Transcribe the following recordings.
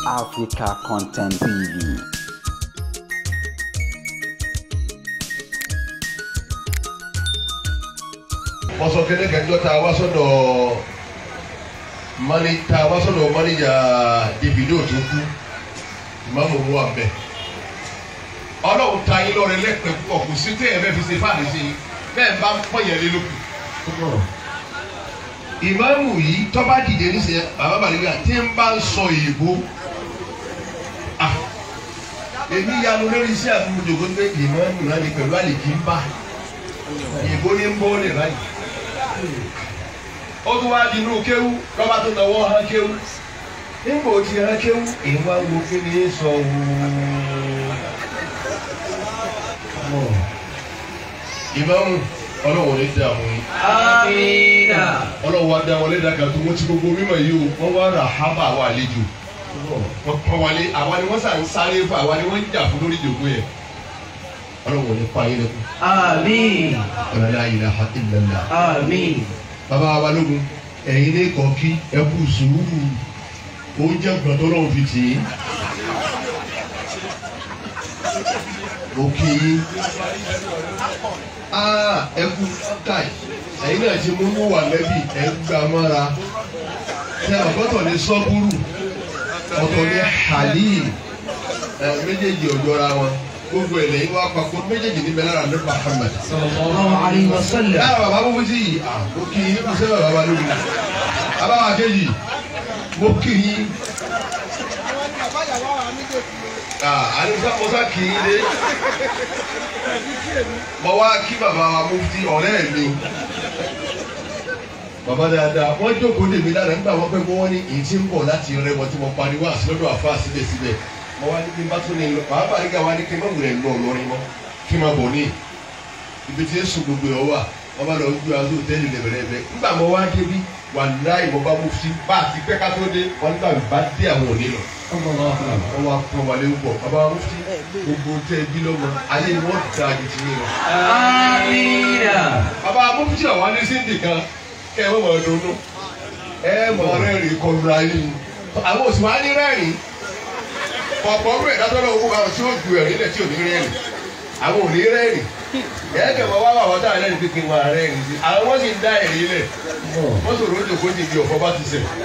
Africa Content TV. wọ́n sọ kéde kẹjọ tá a wá sọ́dọ̀ mani tá a wá sọ́dọ̀ manager Davido tó kú ìmáàmù owó abẹ ọlọ́run ta yín lọ́rẹ lẹ́pẹ́ púpọ̀ kò sí tẹ́ ẹ fẹ́ fi ṣe fáàdì sí i bẹ́ẹ̀ bá ń pọ̀yẹ̀ lé lókun. ìmáàmù yìí tọ́ba dìde níṣẹ́ bàbá bàlẹ́bíà tí ń bá ń sọ èèbó ah, èmi yanu lórí iṣẹ́ àti mojòkó pé ìmáàmù náà ni pẹ̀lú àlèkí ń bá èèbó ní ń bọ́ lè báyìí ó tún wá di inú kéwú lọ́ba tó náwó hán kéwú nígbà ó ti hán kéwú ìwà wo kí ni í sọ wò ìmáàmù ọlọ́wọ́ ní dààmú yìí Amina. ọlọ́wọ́ wa dá wọlé dàgbà tó wọ́n ti gbogbo mímọ̀ yìí o wọ́n wá rà hábà wà àlejò wọ́n pọ́n wálé àwa ni wọ́n sàn ń sáré fún àwa ni wọ́n ń jà fún lórí ìdògbò yẹn ọlọ́wọ́ ní pa yín lẹ́kùn Amin. ọ̀làlá ilaha illallah. Amin. bàbá wa balógun ẹ̀yin ní kọ́kí ẹ kú sùúrù oúnjẹ gbọ̀dọ̀ lọ́wọ́ fi tì í. mo kí yín aa ẹ kú káì ẹ̀yin náà ti mú mú wà lẹ́bí ẹ̀ ń gbà mọ́ra tẹ ọ̀gọ́tọ̀ ní sọ́búrù ọ̀tọ̀ ní halim ẹ̀ méjèèjì ọ̀jọ́ra wọn gbogbo ẹ̀ lẹ́yìn wá papọ̀ méjèèjì níbẹ̀ lára ní Muhammad Sallallahu alayhi wa sallam. lára bàbá mo fi sí yìí à mo kí yín kó sẹ́wọ̀n bàbá lórí bàbá wa kejì mo kí yín àdúgbò mọ́sá kì í dé mo wá kí bàbá wa mo fi ọ̀rẹ́ mi bàbá dáadáa wọ́n jókòó dèmi lára nígbà wọ́n pẹ́ mọ́ wọ́n ní èyí tí ń bọ̀ láti rẹwọ́ tí mo pariwo àti lọ́dọ̀ àfa síbẹ̀síbẹ̀ mo wá ní kí n bá tún ní lọ bàbá nígbà wá ní kí n má wulẹ̀ lọ lọ́rin mọ́ kí n má bọ̀ ní ibi tí ń sùn gbogbo ẹ̀ wà wọ́n bá lọ gbé aṣọ òtẹ́ẹ̀lì lẹ́bẹ̀rẹ́bẹ̀ nígbà mo wá débi wà láì mo bá mú sí bá a ti pẹ́ ká tó dé wọ́n nígbà mi bá dé àwọn òní lọ. wọ́n wá pọ́n wálé ń bọ̀ bàbá mú sí gbogbo tẹ́ ẹ bí lọ́mọ ayé ni wọ́n da ju ti yín lọ. Amina. bàbá mú sí àwọn ní síndì kan kẹ́ ẹ mọ̀ mọ̀ dunu ẹ mọ̀ rẹ́rìn kọlu ayé ni àwọn òsì wá ní rẹ́rìn ọ̀pọ̀ ọdún ẹ̀dá tó lọ́wọ́ bá wọn tí ó ju ẹ̀rín lẹ̀ tí ò ní rẹ́rìn àwọn ò ní rẹ́rìn ẹ̀ẹ́dẹ̀ mọ̀ wá wà wọ́n dáhùn lẹ́nu pípín wọn rẹ́rìn sí àwọn wọ́n sì ń dá ẹ̀rín lẹ̀ wọ́n sọ̀rọ̀ oúnjẹ kó ti di ọ̀fọ̀ bá ti sẹ̀.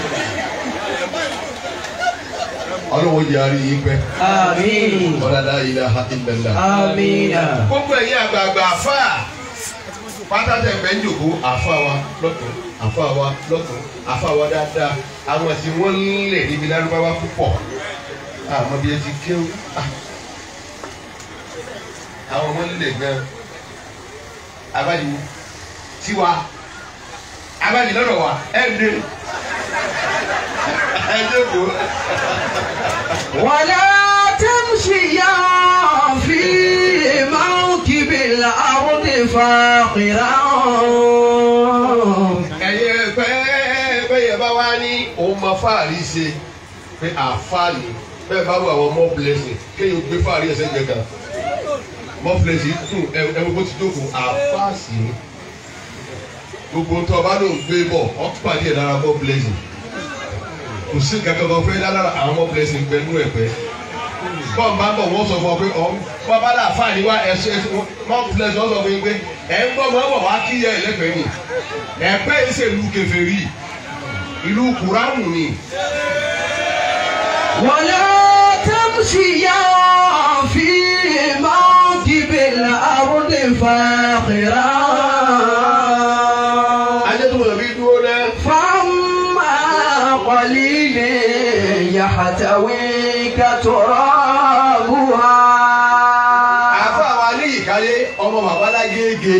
ọlọ́wọ́ jẹ́ àárín yín pẹ́ Amin. ọ̀làdá ilaha illallah. Amina. gbogbo ẹ̀yin àgbààgbà àfà pátátẹ̀ fẹ́ ń jòkó àfà wa lọ́tún àfà wa lọ́tún àfà wa dáadáa àwọn tí wọ́n ń lẹ̀ níbi lárúbáwá púpọ̀ àmọ́ bí ẹ ti kéwù ah. àwọn ọmọ ń lẹ̀ gan abájú tiwa abájú lọ́dọ̀ wa ẹ̀ ń dé ẹ̀ jókòó. ولا تمشيا في موكب الأرض فاخرا ẹyẹ pẹ́ bẹ́yẹ bá wá ní òun máa fáàrí ṣe pé àfáàní bẹ́ẹ̀ bá wà àwọn more blessing kéèyàn gbé fáàrí ẹsẹ̀ gẹ̀gà more blessing dùn ẹwọ́n bó ti jókòó àfáàsì ni gbogbo tó o bá lò ń gbé bọ̀ ọ́ pàdé ẹ̀ lára more blessing kò sí kankan kan fẹ́ lára àwọn more blessing pẹ̀lú ẹ̀pẹ́ bọ́ọ̀ máa ń bọ̀ wọ́n sọ fún ọ pé ọ̀ bọ́ bá dà fáàní wá ẹ̀ṣẹ̀ more blessing wọ́n sọ fún yín pé ẹ̀ ń bọ̀ mọ́ bọ̀ wá kí yẹ ẹ̀lẹ́pẹ̀ẹ́ ni ẹ̀pẹ́ yìí ṣe ìlú kèfèrí ìlú kùránù ni ولا تمشيا في موكب الأرض فاخرا ajẹ́tùmọ̀ bí dúró náà فأما قليل يحتويك ترابها àfa wa ní ìkálé ọmọ babalágége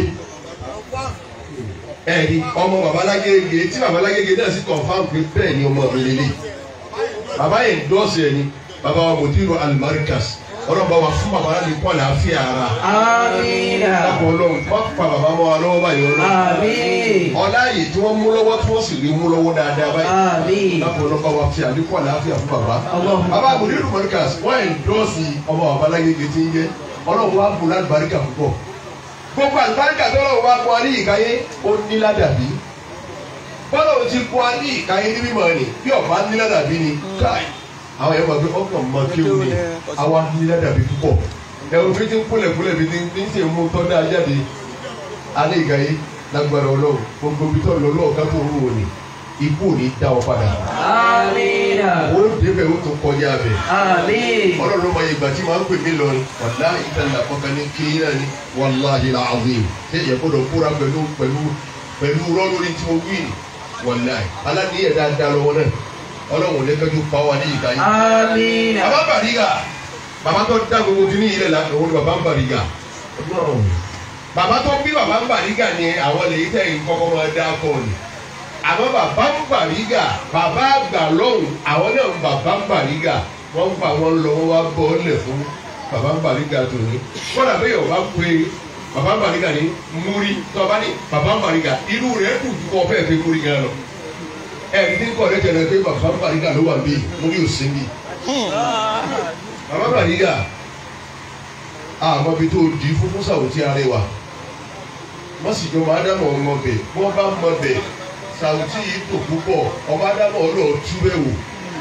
ẹ̀rí ọmọ babalágége tí babalágége náà sì confam pé bẹ́ẹ̀ ni ọmọ mi lélẹ̀ bàbá yẹn dọ́ọ̀sì ẹ̀ ni bàbá wa mòdìrò alimarikas ọlọ́ba wa fún bàbá láti kọ́ àlàáfíà ara آمين lápò ọlọ́run wọ́n pa bàbá wa lọ́wọ́ báyìí ọlọ́run آمين ọlá yìí tí wọ́n mú lọ́wọ́ tí wọ́n sì rí mú lọ́wọ́ dáadáa báyìí آمين lápò ọlọ́ba wa fi àdínkù àlàáfíà fún bàbá. اللهم bàbá mòdìrò marikas wọ́n ẹ̀ dọ́ọ̀sì ọmọ babalágége tí ń jẹ́ ọlọ́run wa bù lálùbáríkà púpọ̀ gbogbo àlùbáríkà tó lọ́wọ́ wa kọ́ ní ìkáyé ó ní ládàbí bọ́lá ò ti kọ́ ní ìkáyé ní mímọ́ ni bí ọ̀bá ní ládàbí ni káì àwọn yẹn máa gbé ọkàn máa kéwù ni àwa nílẹ̀ dàbí púpọ̀ ẹ̀rù fi ti ń kúlẹ̀ kúlẹ̀ fi ti ń fi ń ṣe mú tọ́ dáa jáde alẹ́ ìgbà yìí lágbára ọlọ́run gbogbo ibi tó lọ lọ́ọ̀ká tó ń wò ní ikú ò ní dá ọ padà Amina. ó débẹ̀ ó tún kọjá bẹ̀ Amin. ọlọ́run ló mọ ìgbà tí màá ń pè mí lọrin wàláhì ìtàlá kọkàn ní kí náà ni wàláhì làzim ṣé ìyẹn gbọ́dọ̀ kóra pẹ̀lú pẹ̀lú pẹ̀lú rọ́ lórí tí mo wí ni wàláhì aláníyẹ̀ dáadáa lọ́wọ́ náà ọlọ́run lẹ́kẹ́jú pa wá ní ìgbà yìí. Amina. bàbá bàrígà bàbá tó dá gbogbo kí ní ilẹ̀ la òun ni bàbá ń bàrígà bàbá tó bí bàbá ń bàrígà ni àwọn lè tẹ̀ ń kọ́kọ́ máa dá kọ́ ni àmọ́ bàbá ń bàrígà bàbá àgbà lọ́hùn àwọn náà ń bàbá ń bàrígà wọ́n ń fa wọn lọ wọ́n wá bọ́ ọ́lẹ̀ fún bàbá ń bàrígà tó ní kọ́dà bẹ́ẹ̀ yọ̀ wá pé bàbá ń bàrígà ní múrí tó bá ní bàbá ń bàrígà inú rẹ̀ kù ju kọ́ fẹ́ẹ́ fi múrí gan lọ ẹ̀ẹ́dì ní kọ́ ọ̀rẹ́ tẹ̀lé pé bàbá ń bàrígà ló wà bí múrí ò sí bí bàbá ń bàrígà àmọ́ bí tó di fún fún sàwùtí arẹwà wọ́n sì jọ máa dáná ọmọ bẹ̀ wọ́n bá mọ bẹ̀ sàwùtí yìí tó púpọ̀ ọba dáná ọlọ́ọ̀ túbẹ̀ wò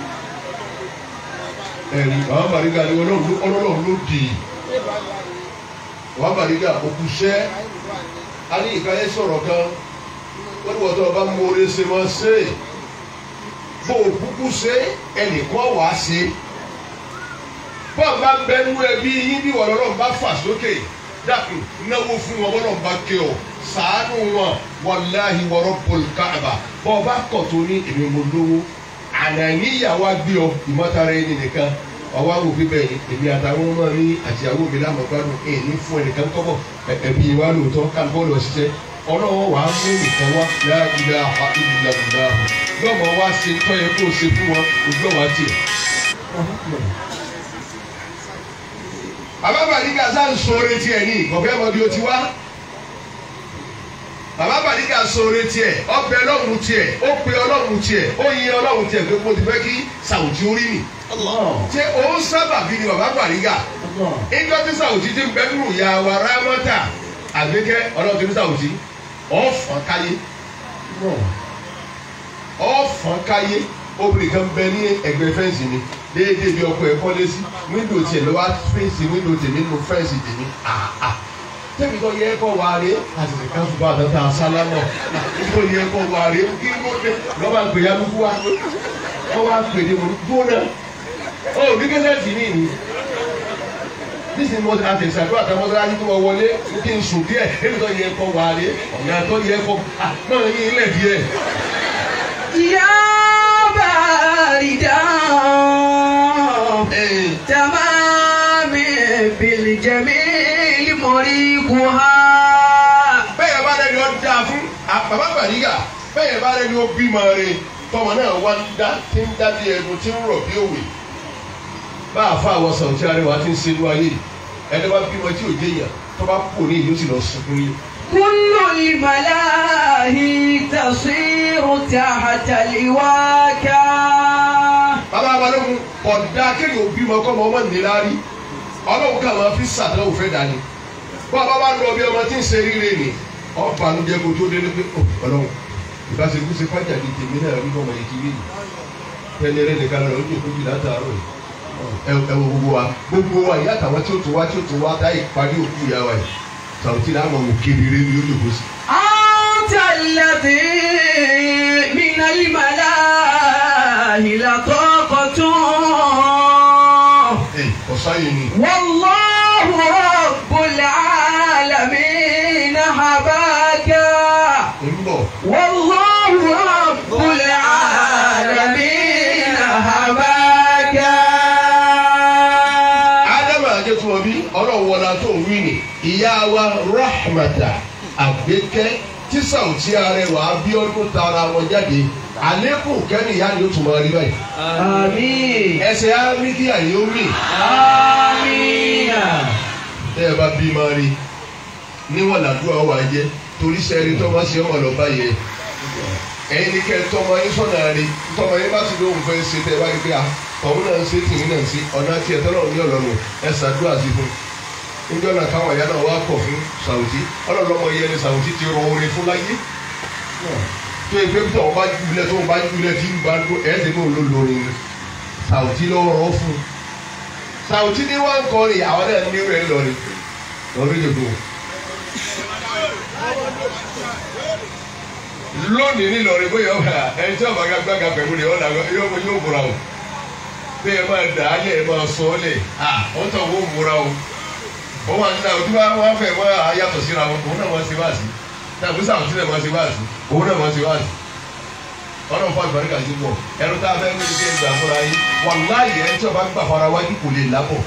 ẹ̀rí bàbá bàrígà ni ọlọ́run ló dì í bàbá bàrígà òkúṣẹ́ a ní ìkáyé sọ̀rọ̀ kan wọ́n ní wọ́tọ́ ọba mọ̀ọ́rẹ́ ṣe máa ṣe é bó o kúkú ṣe ẹnìkan wàá ṣe bọ́ọ̀ bá bẹnu ẹbí yín bí wọ́n lọ́rọ̀ bá fà sókè dákun náwó fún wọn bọ́lọ̀ bá ké ọ sàánú wọn wàláhi wọ́rọ́ pọ̀lùkàbà bọ́ọ̀ bá kọ̀ tó ní èmi mo lówó ànàníyàwó gbé ọ ìmọ̀tara ẹni nìkan ọwọ́ àwọn òbí bẹ́ẹ̀ èmi àtàwọn ọmọ mi àti àwọn òbí lámọ̀gbádùn èyí ní fún ẹnìkan kọ́bọ̀ ẹbí wa lóòótọ́ kálíbọ́ọ̀lù ọ̀ṣiṣẹ́ ọlọ́wọ́ wàá mú nìkan wá láàbílà àbílà bùbá lọ́mọ wá ṣe tọ́yẹ kó o ṣe fún wọn ojú ọ̀wá tiẹ̀ bàbá bàdíkà sá ń sọ̀rọ̀ tiẹ̀ ní ọ̀fẹ́ mọ bí o ti wá bàbá bàdíkà sọ̀rọ̀ tiẹ̀ ọbẹ̀ ọlọ́run tiẹ̀ ó pe ọlọ́run tiẹ̀ ó yin ọlọ́run tiẹ̀ pé mo ti fẹ́ kí sàwùjí orí mi ṣé òun sábà bí ni bàbá bàdíkà ìjọ tí sàwùjí ti ń bẹ nínú ìyá wa rámọ́tà àgbékẹ́ ọlọ́run ti ní sàwùjí ọ̀fọ̀n káyé ọ̀fọ̀n káyé obìnrin kan bẹ ní ẹgbẹ́ fẹ́ǹsì mi déédéé bí ọkọ ẹ kọ́lé sí wíńdò tiẹ̀ lọ́wọ́ fèsì wíńdò tèmi nínú fẹ́ǹsì tèmi àà tẹ́mi tó yẹ kọ́ wà rè àtìsí ká fún bá àtàtà sálámọ̀ tó yẹ kọ́ wà rè kí ló dé lọ́ba gbé ya lóko wa wọ́n wá pè ní mo gbóná ó ní kẹ́sẹ̀ tì mí ni nísìnyí mo àti ìṣàdúrà àtàwọn mọ́sálásí tó wọ wọlé kí n sùn díẹ̀ èmi tó yẹ kọ́ wà rè ọ̀nà tó yẹ kọ́ náà yín ilẹ̀ díẹ̀. يا باردا تمام بالجميل مريقها bẹ́ẹ̀ bá rẹ̀ ni ó dáa fún bàbá bàrígà bẹ́ẹ̀ bá rẹ̀ ni ó bímọ rẹ̀ tọmọ náà wá ń dá tí ń dá bí ẹnu tí ń rọ̀ bí òwe bá a fa àwọn sàwùjọ arẹwà tí ń ṣe ní ayé ẹni bá bímọ tí ò jẹ yàn tó bá kú ní ìlú sì lọ sunkún yìí. كل الملاهي تصير تحت الواكا bàbá balógun ọ̀dà kéèyàn ò bímọ kọ́ ọmọ ọmọ níláárí ọlọ́run kà máa fi sàdánwò fẹ́ dání bọ́ ọba bá lọ bí ọmọ tí ń ṣe rírè ni ọba ló jẹ́ kó tó délé pé ọ ọlọ́run ìbáṣekú ṣe fájà di tèmi náà rí ọmọ yìí kiri yìí tẹ́lẹ̀ rẹ̀ nìkan lọ́ọ́ ojú ìkójú látàárọ̀ yìí ẹ ẹ wo gbogbo wa gbogbo wa ìyá àtàwọn tí ó tó wá tí ó tó wá dá ìparí òkú ìyá wa yìí sàwùtí náà mọ̀ wò kedere ní ojú ìkósí. أنت الذي من الملاهي لطاقة ẹ ọ̀sáyé ni والله رب العالمين حباك ń bọ̀ والله رب العالمين حباك ádámù àjẹtùmọ̀bí ọlọ́run wọlá tó ń wí ni ìyá wa rahmata àgbékẹ́ tí sàwùtí arẹwà abíọ́dún tara wọn jáde àlékún kẹ́ni ìyá ni ó tún máa rí báyìí آمين ẹsẹ̀ á rí kí àyè ó rìn آمين tẹ́ ẹ bá bí máa rí níwọ̀n làdúrà wà jẹ́ torí sẹ́rí tó máa ṣe ọmọ lọ báyẹ ẹ̀yin ní kẹ́ ẹ tọmọ yín sọ̀nà rí tọmọ yín bá ti lóhùn fẹ́ ṣe tẹ́ ẹ bá rí pé ọ̀hún náà ń ṣe tìmí náà ń ṣe ọ̀nà tí ẹ tọ́lọ̀ ní ọ̀lọ́run ẹ ṣàdúrà sí fún níjọ́ náà káwọn ìyá náà wá kọ̀ fún sàwùjí ọlọ́lọ́mọ yẹn ni sàwùjí ti rọ orin fún láyé tó yẹ pé tó wọn bá júlẹ̀ tó wọn bá júlẹ̀ tí ń bá dó ẹ̀ ẹ́ ti ní òun ló lórin ni Sàwùtí ló rọ fún un Sàwùtí ní wọn kọrin àwọn náà ní rẹ lọrin lọrin jòkó lónìí ní lọrin bóyá ọba ẹni tí ọba gbàgbà pẹ̀lú rẹ ọ̀nà yóò yóò múra o bí ẹ máa dà á lẹ̀ ẹ máa sọ ọ́ lẹ̀ à ó tọ̀ wọ́n múra o wọ́n wà nígbà tí wọ́n fẹ́ wọ́n á yàtọ̀ síra wọn òun náà wọ́n ṣe báàsì náà bí Sàwùtí náà wọ́n ṣe báàsì òun náà wọ́n ṣe báàsì ọlọ́run fún àgbàríkà sí pọ̀ ẹnu tá a fẹ́ mú ike gbà fúnra yín wàláyé ẹni tí ọba gbà fara wájú kò lè lábọ̀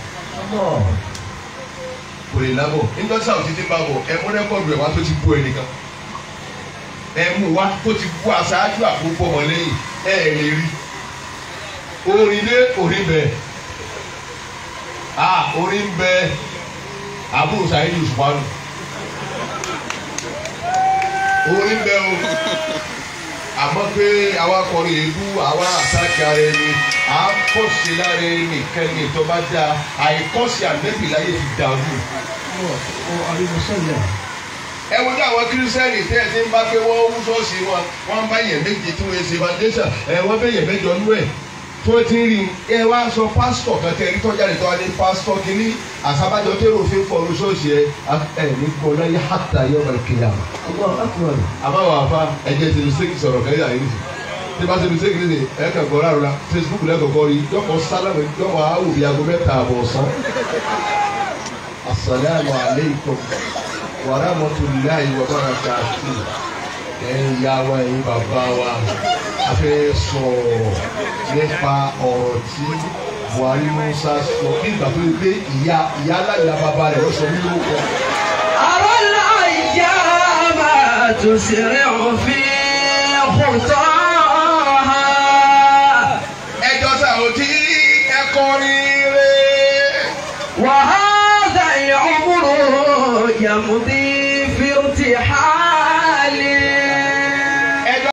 kò lè lábọ̀ nítorí Sàwùtí ti bá bọ̀ ẹ mú rẹ́kọ̀dù ẹ̀ wá tó ti bú ẹnìkan ẹ mú wá tó ti bú aṣáájú àkókò ọmọ lẹ́yìn ẹ ẹ lè rí orin lé orin bẹ ah orin bẹ àbúrò sàyẹ́dì òṣùpánu orin bẹ o àmọ́ pé àwa kọrin èébú àwa àtàkì ara ẹni àkọ́ṣe lára ẹni kẹ́ni tó bá dáa àìkọ́ṣe ànẹ́bì láyé ti dàrú. ẹ wo ní àwọn kírísítẹ́nì tẹ́ ẹ ti ń bá pé wọ́n wú ṣọ́ọ̀ṣì wọn wọ́n bá yẹn méje tí wọ́n ṣe foundation ẹ wọ́n bẹ́ yẹn mẹ́jọ nú ẹ̀ tó ti ń rí ẹ wá sọ pásítọ̀ kan tẹ́ ẹ rí tọ́jà lè tọ́ wa ní pásítọ̀ kínní àsábàjọ tẹ́rọ òfin fọlù ṣọ́ọ̀ṣì ẹ ẹ ní gbọ́dọ̀ yẹ hàtà yọ ọmọ ìkẹyà àmọ́ wà fà ẹ̀jẹ̀ ti mi sẹ́kì sọ̀rọ̀ kẹ́yà yìí nìyí tí bá ṣe mi sẹ́kì nìyí ẹ kàn gbọ́ rárá Facebook lẹ́kọ̀ọ́kọ́ rí yọkọ̀ sálámù yọkọ̀ awò bíi aago mẹ́ta àbọ̀ ọ̀sán. asalaamu aleykum wa rahmatulahi wa barakatu ẹ̀yin ìyá wa ẹ̀yin bàbá wa a fẹ́ sọ̀rọ̀ nípa ọ̀rọ̀ tí Buhari Musa sọ bí ìgbà tó yẹ pé ìyá ìyá aláìlá bàbá rẹ̀ ló sọ mí lórúkọ. أرى الأيام تسرع في خطاها ẹjọ́ Sàwùtí ẹ̀kọ́ rírẹ́. وهذا العمر يمضي